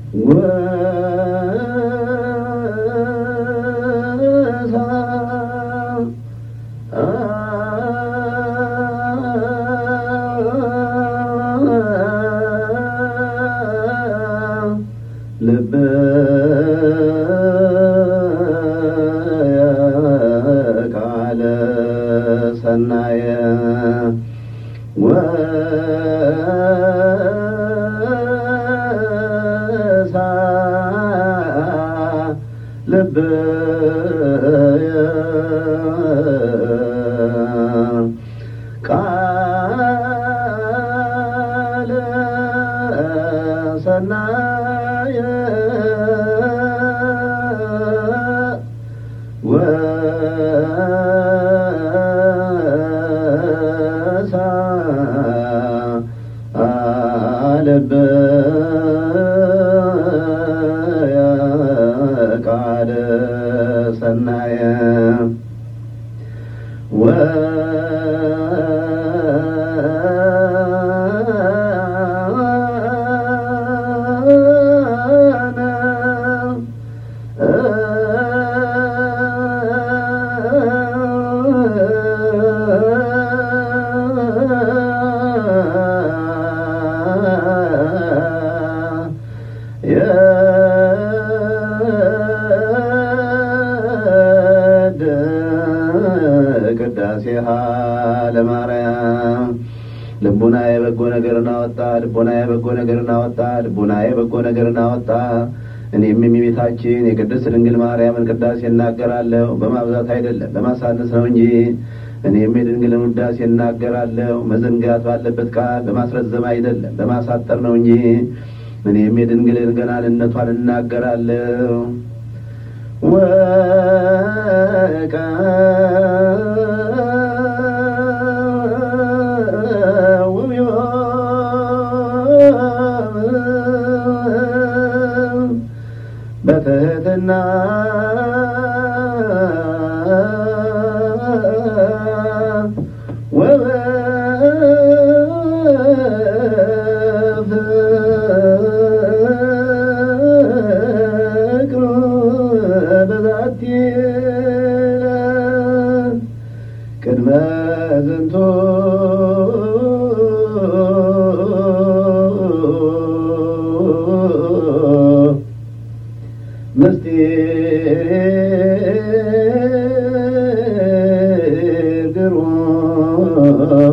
ልበ ቃለ ሰናየ ወሳ ልበየ ቃለ ሰናየ ወሳ ልበየ ቃለ ሰናየ ቅዳሴሃ ለማርያም ልቡና የበጎ ነገርን አወጣ፣ ልቡና የበጎ ነገርን አወጣ፣ ልቡና የበጎ ነገርን አወጣ። እኔም የሚቤታችን የቅድስት ድንግል ማርያምን ቅዳሴ እናገራለሁ፣ በማብዛት አይደለም በማሳነስ ነው እንጂ። እኔም የድንግልን ውዳሴ እናገራለሁ፣ መዘንጋት ባለበት ቃል በማስረዘም አይደለም በማሳጠር ነው እንጂ። እኔም የድንግልን ገናንነቷን እናገራለሁ። ወቀ በትህትና ወበፍቅር በዛቲ ቅድመ ዝንቱ ምስጢር ግሩም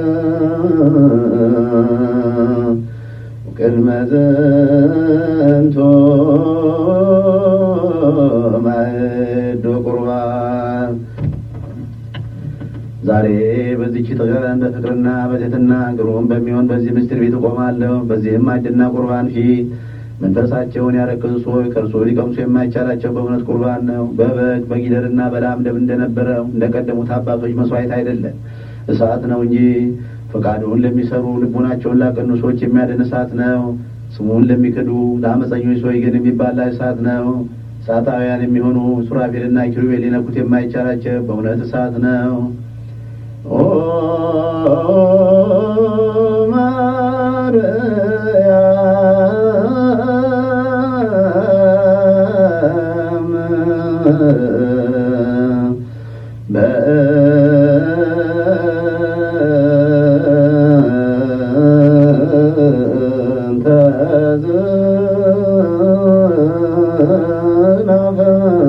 ቅድመ ዝንቱ ማዕዱ ቁርባን ዛሬ በዚህች ተቀረን በፍቅርና በትሕትና ግሩም በሚሆን በዚህ ምስጢር ቤት እቆማለሁ። በዚህም ማዕድና ቁርባን ፊት መንፈሳቸውን ያረከሱ ሰዎች ከእርሱ ሊቀምሱ የማይቻላቸው በእውነት ቁርባን ነው። በበግ በጊደርና በላም ደም እንደነበረው እንደቀደሙት አባቶች መስዋዕት አይደለም፣ እሳት ነው እንጂ ፈቃዱን ለሚሰሩ ልቡናቸውን ላቀኑ ሰዎች የሚያድን እሳት ነው። ስሙን ለሚክዱ ለአመፀኞች ሰዎች ግን የሚባላ እሳት ነው። እሳታውያን የሚሆኑ ሱራፌልና ኪሩቤል ሊነኩት የማይቻላቸው በእውነት እሳት ነው። ኦ ማርያም በእንተ ዝናፈ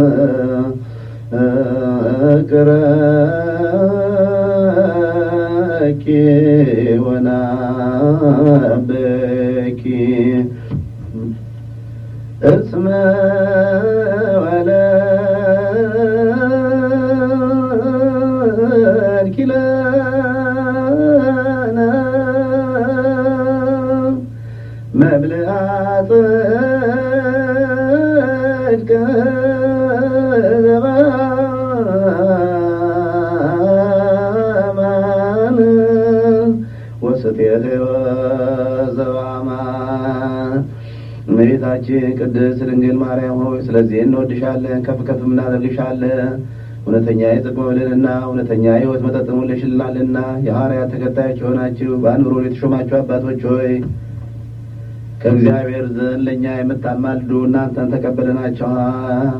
እቅረኪ ወናበኪ እስመ ወለድኪ ለነ መብልዐ ጽድቅ ዘበአማን ወስቴተ ሕይወት ዘበአማን እመቤታችን ቅድስት ድንግል ማርያም ሆይ ስለዚህ እንወድሻለን፣ ከፍ ከፍ እናደርግሻለን። እውነተኛ የጽድቅ መብልንና እውነተኛ የሕይወት መጠጥን ወልደሽልናልና የሐዋርያት ተከታዮች የሆናችሁ በአንብሮት የተሾማችሁ አባቶች ሆይ ከእግዚአብሔር ዘንድ ለእኛ የምታማልዱ እናንተን ተቀበለናቸዋል።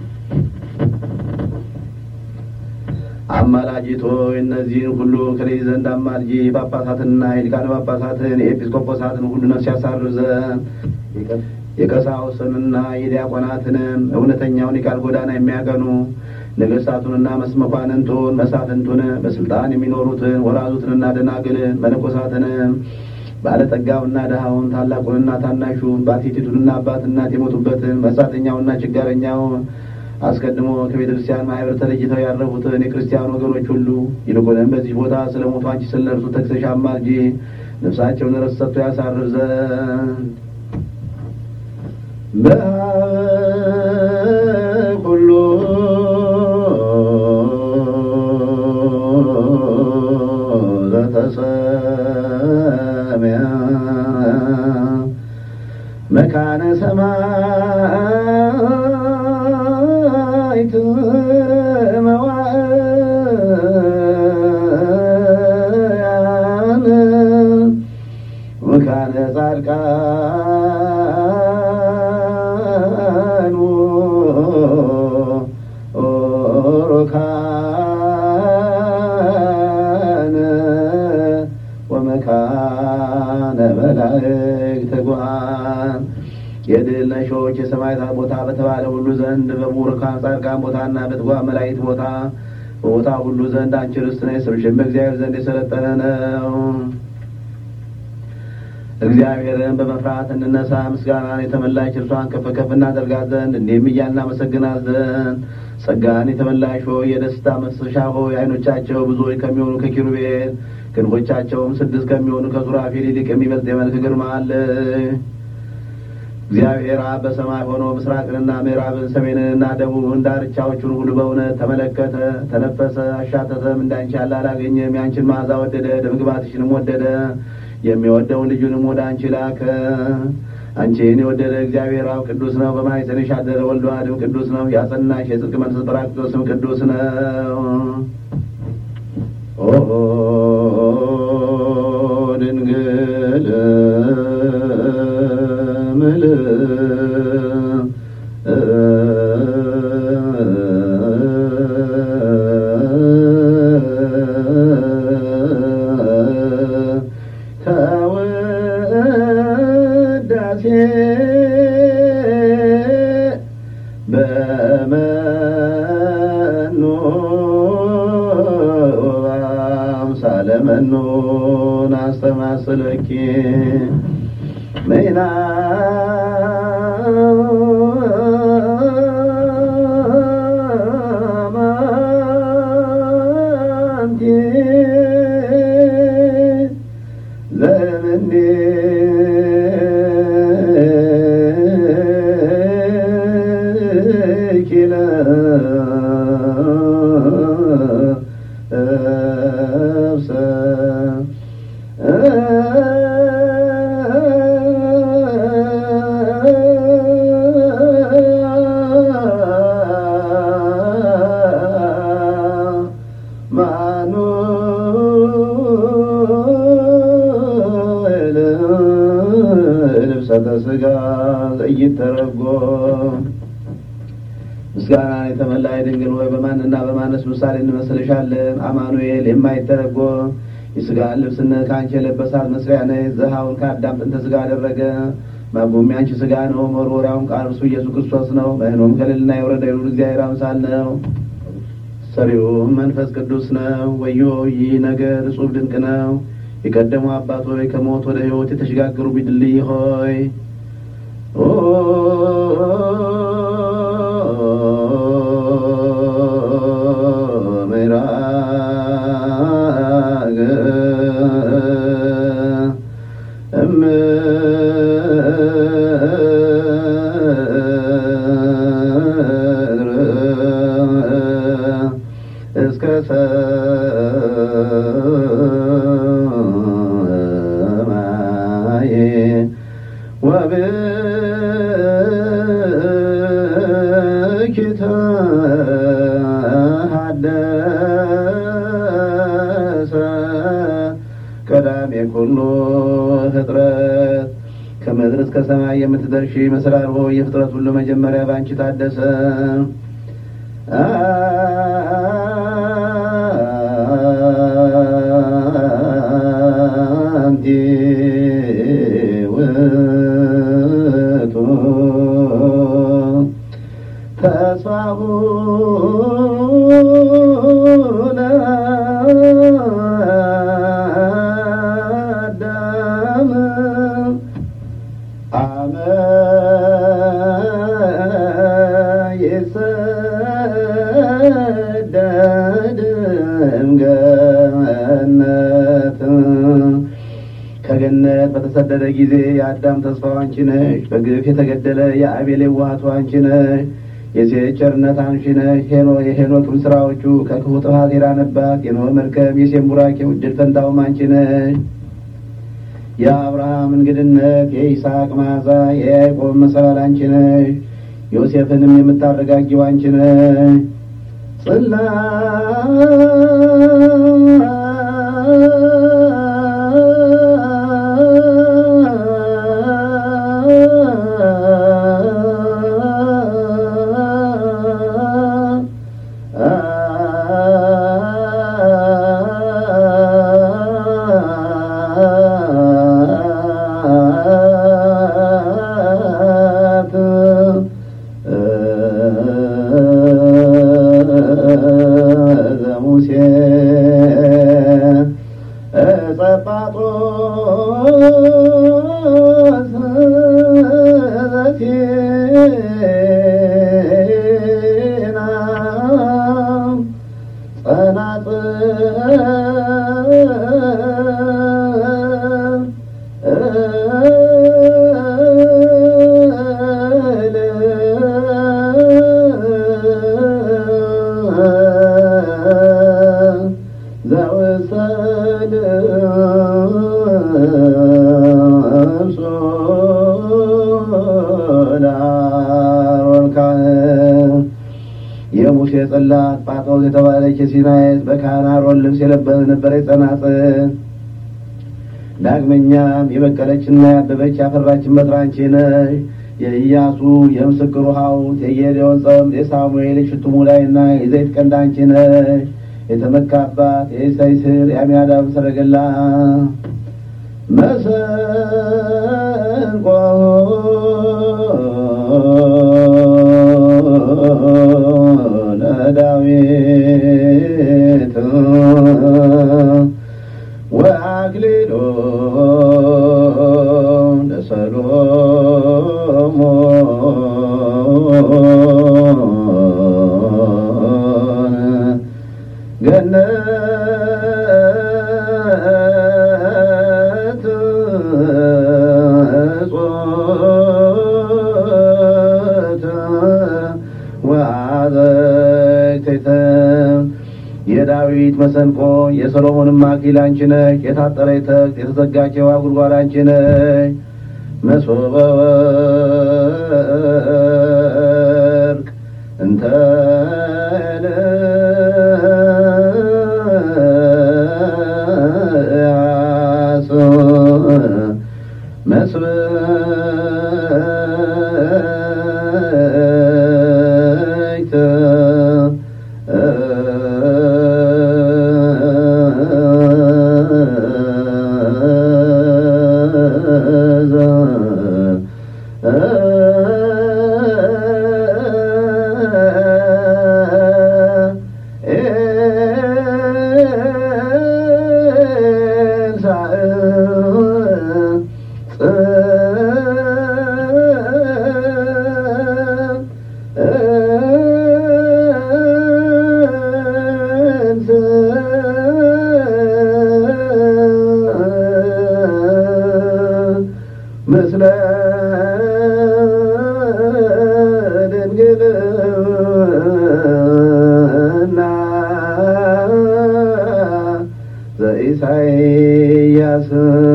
አማላጅቶ እነዚህን ሁሉ ከልጅ ዘንድ አማልጂ ጳጳሳትንና የሊቃነ ጳጳሳትን የኤጲስቆጶሳትን ሁሉ ነፍስ ያሳርፍ ዘንድ የቀሳውስንና የዲያቆናትንም እውነተኛውን የቃል ጎዳና የሚያቀኑ ነገሥታቱንና መስመኳንንቱን መሳፍንቱን በስልጣን የሚኖሩትን ወራዙትንና ደናግልን መነኮሳትንም ባለጠጋውና ድሃውን ታላቁንና ታናሹን ባቲቲቱንና አባት እናት የሞቱበትን መጻተኛውና ችጋረኛውን አስቀድሞ ከቤተ ክርስቲያን ማህበር ተለይተው ያረፉትን የክርስቲያን ወገኖች ሁሉ ይልቁንም በዚህ ቦታ ስለ ሞቱ አንቺ ስለ እርሱ ተክሰሽ አማልጂ ነፍሳቸውን ረፍት ሰጥቶ ያሳርፍ ዘንድ በሁሉ ዘተሰሚያ መካነ ሰማይት መዋያን መካነ ጻድቃን ሩካን ወመካነ መላእክት ትጉሃን የድል ነሾች የሰማዕታት ቦታ በተባለ ሁሉ ዘንድ በቡሩካን ጻድቃን ቦታና በትጉሃን መላእክት ቦታ በቦታ ሁሉ ዘንድ አንቺ ርስት ነሽ። ስምሽም በእግዚአብሔር ዘንድ የሰለጠነ ነው። እግዚአብሔርን በመፍራት እንነሳ። ምስጋናን የተመላሽ እርሷን ከፍ ከፍ እናደርጋት ዘንድ እንዲህም እያልን እናመሰግናት ዘንድ ጸጋን የተመላሽ ሆይ የደስታ መፍሰሻ ሆይ ዓይኖቻቸው ብዙዎች ከሚሆኑ ከኪሩቤል ክንፎቻቸውም ስድስት ከሚሆኑ ከሱራፌል ይልቅ የሚበልጥ የመልክ ግርማ አለ። እግዚአብሔር አብ በሰማይ ሆኖ ምስራቅንና ምዕራብን ሰሜንንና ደቡብን ዳርቻዎቹን ሁሉ በእውነት ተመለከተ፣ ተነፈሰ፣ አሻተተም። እንዳንቺ ያለ አላገኘም። ያንቺን መዓዛ ወደደ፣ ደምግባትሽንም ወደደ። የሚወደውን ልጁንም ወደ አንቺ ላከ። አንቺን የወደደ እግዚአብሔር አብ ቅዱስ ነው። በማኅፀንሽ ያደረ ወልድ ዋሕድም ቅዱስ ነው። ያጸናሽ የጽድቅ መንፈስ ጰራቅሊጦስም ቅዱስ ነው። ኦ ድንግል ተወዳሴ በመኑ አምሳለ መኑን አስተማስለኪ ሜና ማንቲ ዘምኔ ኪለ እብሰ ማኑኤል ልብሰተ ሥጋ ዘይተረጎም ምስጋናን የተመላሽ ድንግል ሆይ በማንና በማነስ ምሳሌ እንመስልሻለን? አማኑኤል የማይተረጎም የሥጋን ልብስነት ከአንቺ የለበሳት መስሪያ ነች። ዘሃውን ከአዳም ጥንተ ሥጋ አደረገ። ማጉም የአንቺ ሥጋ ነው። መወርወሪያውም ቃል እርሱ ኢየሱስ ክርስቶስ ነው። መኖም ከልልና የወረደ የሉል እግዚአብሔር አምሳል ነው። ሰሪውም መንፈስ ቅዱስ ነው። ወዮ ይህ ነገር እጹብ ድንቅ ነው። የቀደሙ አባት ሆይ ከሞት ወደ ሕይወት የተሸጋገሩ ቢድልይ ሆይ ኦ ምዕራግ እም እስከ ሰማይ ወብኪ ተሐደሰ ቀዳሜ ኩሉ ፍጥረት ከምድር እስከ ሰማይ የምትደርሺ መሰላል ሆይ የፍጥረት ሁሉ መጀመሪያ በአንቺ ታደሰ። አንቲ ውእቱ ተስፋሁ ለአዳም አመ ይሰደድ እምገነት ከገነት በተሰደደ ጊዜ የአዳም ተስፋው አንቺ ነሽ። በግፍ የተገደለ የአቤል የዋሃቱ አንቺ ነሽ። የሴት ቸርነት አንቺ ነሽ። ሄኖ የሄኖክም ስራዎቹ ከክፉ ጥፋት የዳነባት የኖህ መርከብ የሴም ቡራኬው ዕድል ፈንታውም አንቺ ነሽ። የአብርሃም እንግድነት የይስሐቅ መዓዛ የያዕቆብ መሰላል አንቺ ነሽ። ዮሴፍንም የምታረጋጊው አንቺ ነሽ። ዘሙሴ ጸጳጦስ ዘሲና ዘውሰድ የሙሴ ጽላት ጳጦስ የተባለች የሲናየት በካህን አሮን ልብስ የለበሰ ነበረች ጸናጽል። ዳግመኛም የበቀለችና ያበበች ያፈራችን በትር አንቺ ነሽ። የኢያሱ የምስክሩ ሐውልት የጌዴዎን ጸምድ የሳሙኤል የሽቱ ሙላይና የዘይት ቀንድ አንቺ ነሽ። የተመካባት የእሴይ ስር የአሚናዳብ ሰረገላ መሰንቆ ለዳዊት ወአክሊሎ ለሰሎሞን ገነት እጾት ወአዘይትተ የዳዊት መሰንቆ የሰሎሞንም አክሊል አንቺ ነሽ። የታጠረች ተክት የተዘጋች የውሃ ጉድጓድ አንቺ ነሽ። መሶበ ወርቅ እንተ ልያስ መስበይተ ምስለ ድንግልና ዘኢሳይያስ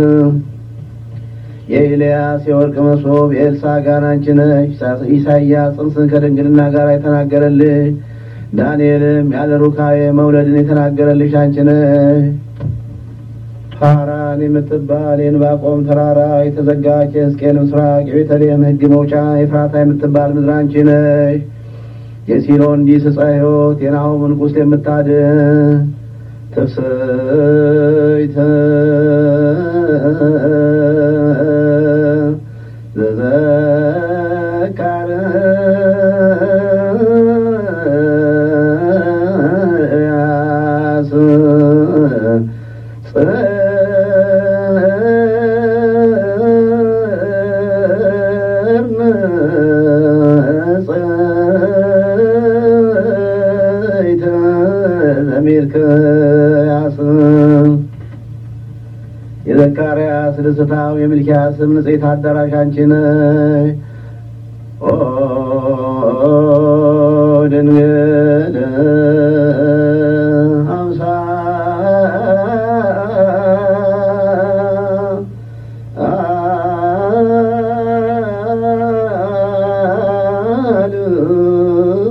የኤልያስ የወርቅ መሶብ የኤልሳ ጋር አንቺ ነሽ። ኢሳይያስ ጽንስን ከድንግልና ጋር የተናገረልሽ፣ ዳንኤልም ያለ ሩካቤ መውለድን የተናገረልሽ አንቺ ነሽ። ሐራን የምትባል የዕንባቆም ተራራ የተዘጋች የሕዝቅኤል ምስራቅ የቤተልሔም ሕግ መውጫ ኤፍራታ የምትባል ምድር አንቺ ነሽ። የሲሎን ዲስ ዕፀ ሕይወት የናሆምን ቁስል የምታድን ትፍስሕት ዘዘካርያስ ጽርንጽይተ ዘሚልክያስ የዘካርያስ ደስታው የሚልኪያስም ንጽሕት አዳራሽ አንቺ ነሽ። ኦ ድንግል አምሳል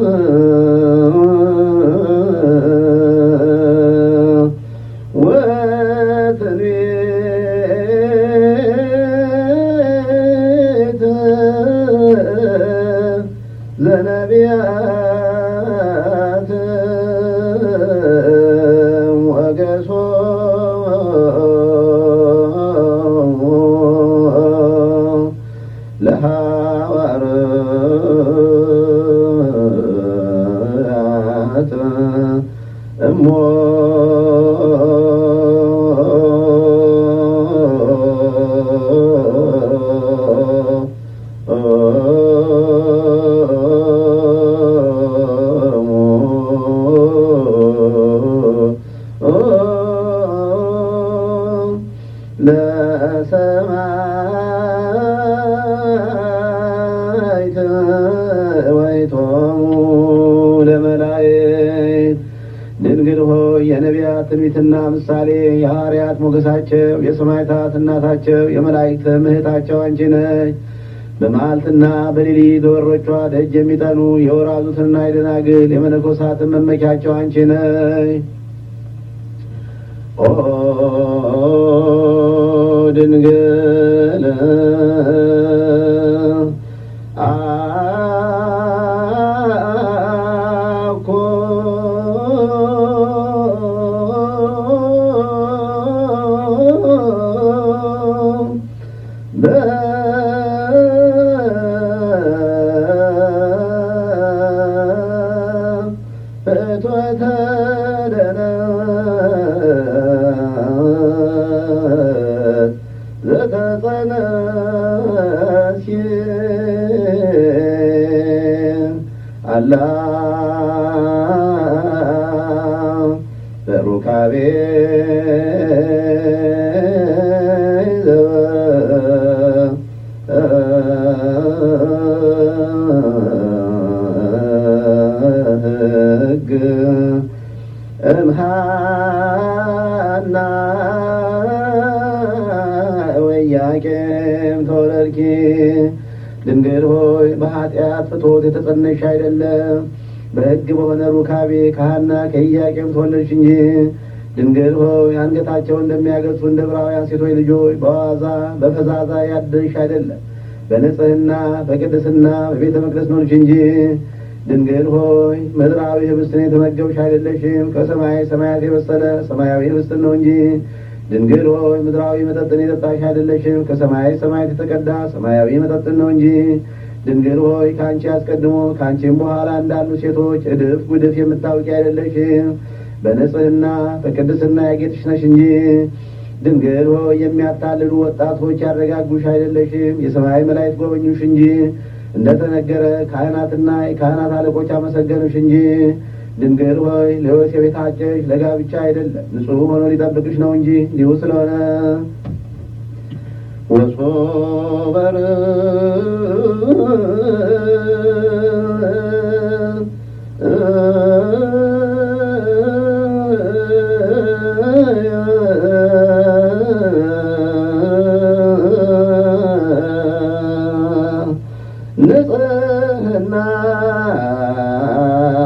ወትንቢት ዘነቢያት ወገሶ ለሐዋርያት እሞ ለሰማይት ወይቶሙ ለመላእክት ድንግል ሆይ የነቢያት ትንቢትና ምሳሌ የሐዋርያት ሞገሳቸው የሰማዕታት እናታቸው የመላእክት እህታቸው አንቺ ነች። በመዓልትና በሌሊት በበሮቿ ደጅ የሚጠኑ የወራዙትና የደናግል የመነኮሳትን መመኪያቸው አንቺ ነች። ኦ ድንግል አኮ በእቶተ ደነት ዘተጸነሲ አላ በሩካቤ ሕግ እምሃና ወያቄም ተወለድኪ ድንግል ሆይ በኃጢአት ፍቶት የተጸነሽ አይደለም በሕግ በሆነ ሩካቤ ከሐና ከኢያቄም ተወለድሽ እንጂ። ድንግል ሆይ አንገታቸውን እንደሚያገጹ እንደ ዕብራውያን ሴቶች ልጆች በዋዛ በፈዛዛ ያደርሽ አይደለም በንጽህና በቅድስና በቤተ መቅደስ ኖርሽ እንጂ። ድንግል ሆይ ምድራዊ ህብስትን የተመገብሽ አይደለሽም፣ ከሰማይ ሰማያት የበሰለ ሰማያዊ ህብስትን ነው እንጂ። ድንግል ሆይ ምድራዊ መጠጥን የጠጣሽ አይደለሽም፣ ከሰማይ ሰማያት የተቀዳ ሰማያዊ መጠጥን ነው እንጂ። ድንግል ሆይ ከአንቺ አስቀድሞ ከአንቺም በኋላ እንዳሉ ሴቶች እድፍ ጉድፍ የምታውቂ አይደለሽም፣ በንጽህና በቅድስና ያጌጥሽ ነሽ እንጂ። ድንግል ሆይ የሚያታልሉ ወጣቶች ያረጋጉሽ አይደለሽም፣ የሰማይ መላእክት ጎበኙሽ እንጂ። እንደተነገረ ካህናትና የካህናት አለቆች አመሰገኑሽ እንጂ። ድንግል ሆይ ለዮሴፍ የታጨሽ ለጋብቻ አይደለም ንጹሕ ሆኖ ሊጠብቅሽ ነው እንጂ እንዲሁ ስለሆነ ወሶበር ንጽህና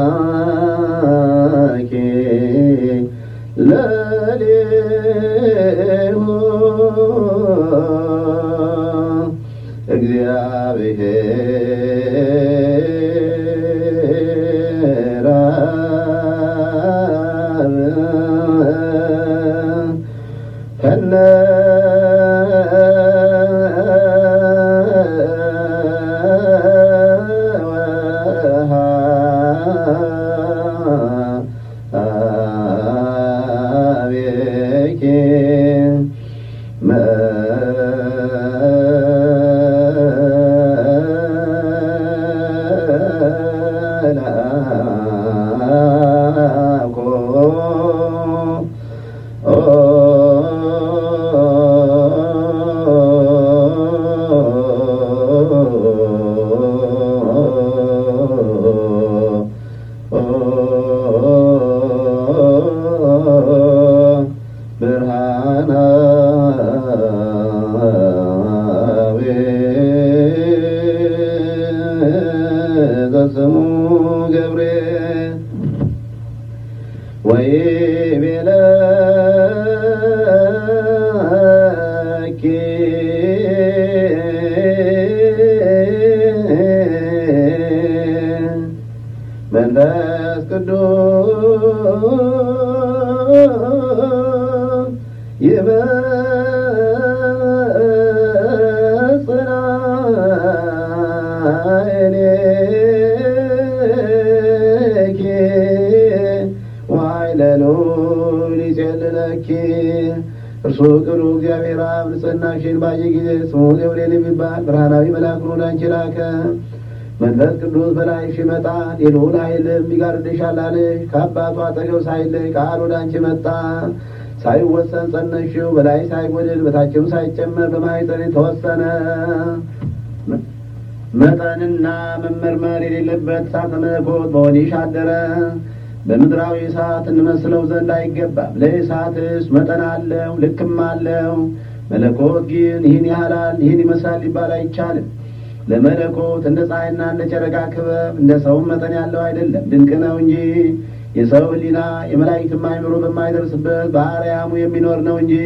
ለሌ እግዚአብሔር አብ ከነ አቤኪ መላኮ ብርሃናዊ ዘስሙ ገብርኤል ወይቤለኪ መንፈስ ቅዱስ ይመጽናእኔኪ ዋይለሉ ሊጼልለኪ እርሱ ቅሉ እግዚአብሔር አብ ንጽሕናሽን ባየ ጊዜ ስሙ ገብርኤል የሚባል ብርሃናዊ መልአኩን ወደ አንቺ ላከ። መንፈስ ቅዱስ በላይሽ ይመጣል፣ የልዑል ኃይልም ይጋርድሻል አለሽ። ከአባቱ አጠገብ ሳይለይ ቃል ወደ አንቺ መጣ። ሳይወሰን ጸነሽው፣ በላይ ሳይጎድል በታችም ሳይጨመር በማኅፀን ተወሰነ። መጠንና መመርመር የሌለበት እሳተ መለኮት በሆድሽ አደረ። በምድራዊ እሳት እንመስለው ዘንድ አይገባም። ለእሳትስ መጠን አለው፣ ልክም አለው። መለኮት ግን ይህን ያህላል፣ ይህን ይመስላል ሊባል አይቻልም። ለመለኮት እንደ ፀሐይና እንደ ጨረቃ ክበብ እንደ ሰውም መጠን ያለው አይደለም፣ ድንቅ ነው እንጂ የሰው ሕሊና የመላእክትም አእምሮ በማይደርስበት በአርያሙ የሚኖር ነው እንጂ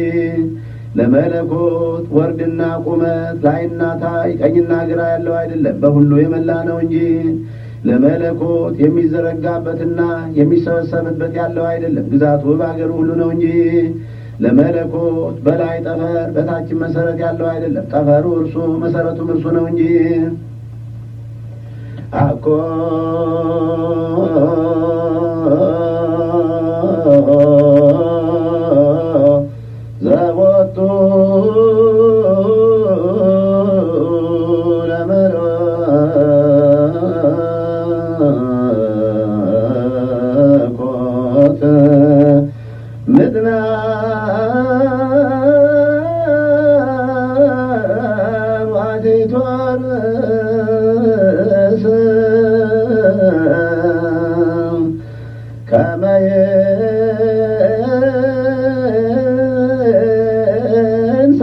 ለመለኮት ወርድና ቁመት ላይና ታይ ቀኝና ግራ ያለው አይደለም፣ በሁሉ የመላ ነው እንጂ ለመለኮት የሚዘረጋበትና የሚሰበሰብበት ያለው አይደለም፣ ግዛቱ በአገሩ ሁሉ ነው እንጂ ለመለኮት በላይ ጠፈር በታችን መሰረት ያለው አይደለም፣ ጠፈሩ እርሱ መሰረቱም እርሱ ነው እንጂ አኮ ዘቦቱ ለመለኮት ምድና ዋቲቷን ከመየንሳ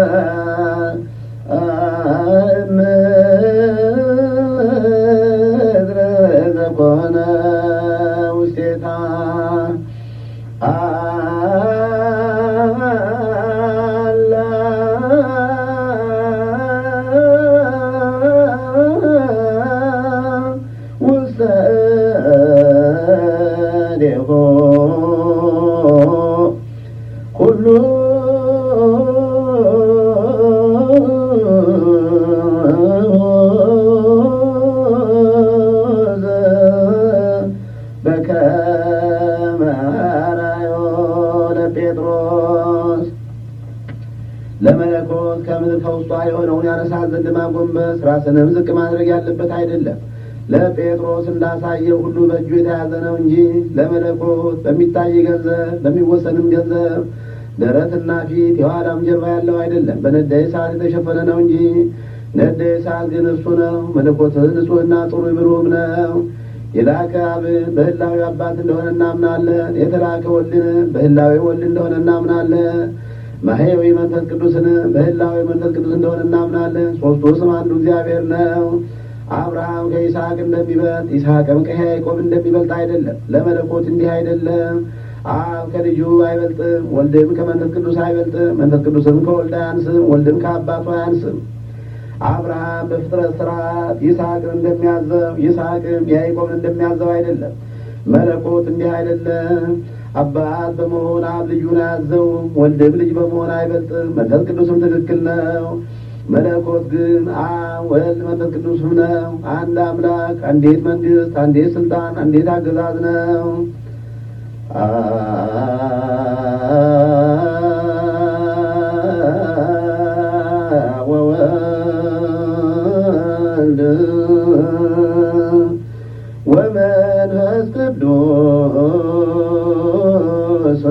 ምድረ ዘኮነ ውስቴታ አላ ውስተ እዴሆ ኩሉ በከመ አርአዮ ለጴጥሮስ ለመለኮት ከምድር ከውስጧ የሆነውን ያነሳት ዘንድ ማጎንበስ ራስንም ዝቅ ማድረግ ያለበት አይደለም። ለጴጥሮስ እንዳሳየው ሁሉ በእጁ የተያዘ ነው እንጂ ለመለኮት በሚታይ ገንዘብ በሚወሰንም ገንዘብ ደረትና ፊት የኋላም ጀርባ ያለው አይደለም። በነደ እሳት የተሸፈነ ነው እንጂ ነደ እሳት ግን እርሱ ነው። መለኮት ንጹሕና ጥሩ ብሩም ነው። የላከ አብን በህላዊ አባት እንደሆነ እናምናለን። የተላከ ወልድን በህላዊ ወልድ እንደሆነ እናምናለን። ማህያዊ መንፈስ ቅዱስን በህላዊ መንፈስ ቅዱስ እንደሆነ እናምናለን። ሦስቱ ስም አንዱ እግዚአብሔር ነው። አብርሃም ከይስሐቅ እንደሚበልጥ ይስሐቅም ከያዕቆብ እንደሚበልጥ አይደለም። ለመለኮት እንዲህ አይደለም። አብ ከልጁ አይበልጥም፣ ወልድም ከመንፈስ ቅዱስ አይበልጥም፣ መንፈስ ቅዱስም ከወልድ አያንስም፣ ወልድም ከአባቱ አያንስም። አብርሃም በፍጥረት ስርዓት ይስሐቅን እንደሚያዘው ይስሐቅም ያዕቆብን እንደሚያዘው አይደለም። መለኮት እንዲህ አይደለም። አባት በመሆን አብ ልጁን አያዘውም፣ ወልድም ልጅ በመሆን አይበልጥም፣ መንፈስ ቅዱስም ትክክል ነው። መለኮት ግን አብ ወልድ መንፈስ ቅዱስም ነው። አንድ አምላክ፣ አንዴት መንግስት፣ አንዴት ስልጣን፣ አንዴት አገዛዝ ነው። ወወልድ ወመንፈስ ቅዱስ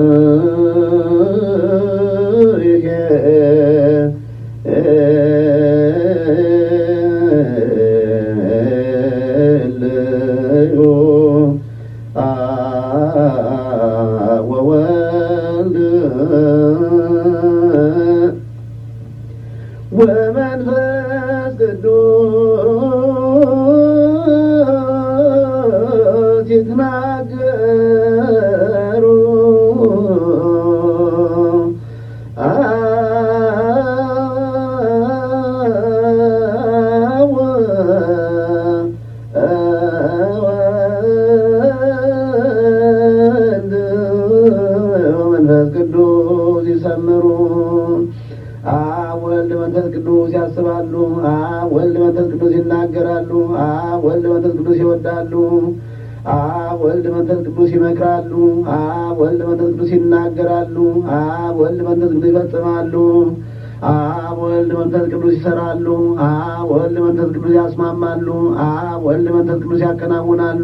ይሄልዩ ወወልድ ወመንፈስ ቅዱስ ይትናገሩ ወወልድ ወመንፈስ ቅዱስ ይሰምሩ አብ ወልድ መንፈስ ቅዱስ ያስባሉ። አብ ወልድ መንፈስ ቅዱስ ይናገራሉ። አብ ወልድ መንፈስ ቅዱስ ይወዳሉ። አብ ወልድ መንፈስ ቅዱስ ይመክራሉ። አብ ወልድ መንፈስ ቅዱስ ይናገራሉ። አብ ወልድ መንፈስ ቅዱስ ይፈጽማሉ። አብ ወልድ መንፈስ ቅዱስ ይሰራሉ። አብ ወልድ መንፈስ ቅዱስ ያስማማሉ። አብ ወልድ መንፈስ ቅዱስ ያከናውናሉ።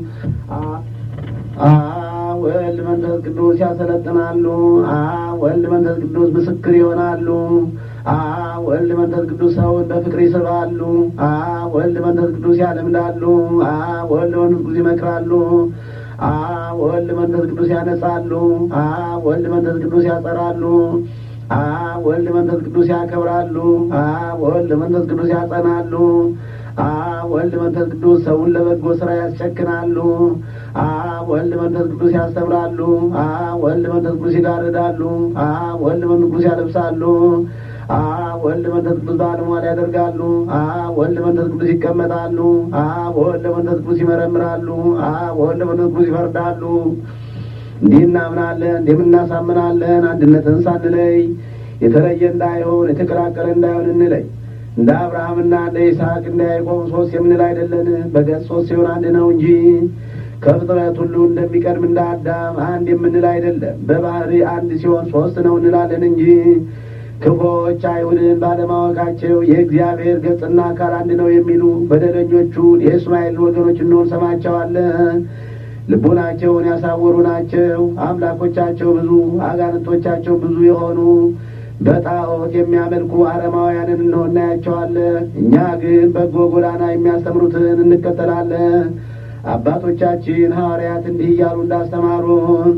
አብ ወልድ መንፈስ ቅዱስ ያሰለጥናሉ። አብ ወልድ መንፈስ ቅዱስ ምስክር ይሆናሉ። አብ ወልድ መንፈስ ቅዱስ ሰውን በፍቅር ይስባሉ። አብ ወልድ መንፈስ ቅዱስ ያለምዳሉ። አብ ወልድ መንፈስ ቅዱስ ይመክራሉ። አብ ወልድ መንፈስ ቅዱስ ያነጻሉ። አብ ወልድ መንፈስ ቅዱስ ያጸራሉ። አብ ወልድ መንፈስ ቅዱስ ያከብራሉ። አብ ወልድ መንፈስ ቅዱስ ያጸናሉ። አብ ወልድ መንፈስ ቅዱስ ሰውን ለበጎ ስራ ያስጨክናሉ። አብ ወልድ መንፈስ ቅዱስ ያስተምራሉ። አብ ወልድ መንፈስ ቅዱስ ይጋርዳሉ። አብ ወልድ መንፈስ ቅዱስ ያለብሳሉ። አብ ወልድ መንፈስ ቅዱስ ባለሟል ያደርጋሉ። አብ ወልድ መንፈስ ቅዱስ ይቀመጣሉ። አብ ወልድ መንፈስ ቅዱስ ይመረምራሉ። አብ ወልድ መንፈስ ቅዱስ ይፈርዳሉ። እንዲህ እናምናለን፣ እንዲህም እናሳምናለን። አንድነትን ሳንለይ የተለየ እንዳይሆን የተቀላቀለ እንዳይሆን እንለይ። እንደ አብርሃምና እንደ ይስሐቅ እንደ ያዕቆብ ሶስት የምንል አይደለን። በገጽ ሶስት ሲሆን አንድ ነው እንጂ ከፍጥረት ሁሉ እንደሚቀድም እንደ አዳም አንድ የምንል አይደለም። በባህሪ አንድ ሲሆን ሶስት ነው እንላለን እንጂ ክፎች አይሁድን ባለማወቃቸው የእግዚአብሔር ገጽና አካል አንድ ነው የሚሉ በደለኞቹን የእስማኤል ወገኖች እንሆን ሰማቸዋለን። ልቡናቸውን ያሳወሩ ናቸው። አምላኮቻቸው ብዙ አጋንንቶቻቸው ብዙ የሆኑ በጣዖት የሚያመልኩ አረማውያንን እንሆን እናያቸዋለን። እኛ ግን በጎ ጎዳና የሚያስተምሩትን እንከተላለን። አባቶቻችን ሐዋርያት እንዲህ እያሉ እንዳስተማሩን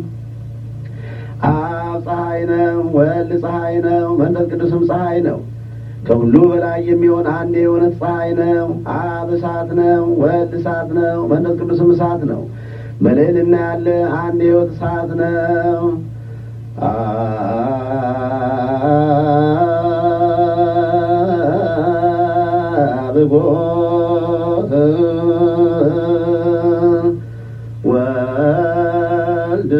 አብ ፀሐይ ነው፣ ወልድ ፀሐይ ነው፣ መንፈስ ቅዱስም ፀሐይ ነው። ከሁሉ በላይ የሚሆን አንድ የሆነ ፀሐይ ነው። አብ እሳት ነው፣ ወልድ እሳት ነው፣ መንፈስ ቅዱስም እሳት ነው። በልዕልና ያለ አንድ የሕይወት እሳት ነው። አብጎት ወልድ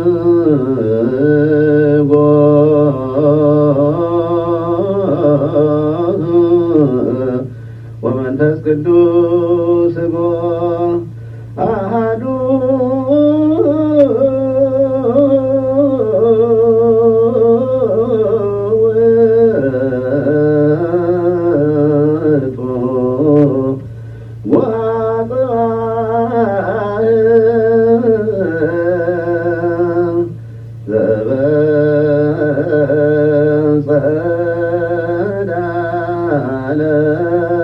ጎት ወመንፈስ ቅዱስ ጎ አሃዱ ውእቱ ወአጽብዓ ዘበጸዳለ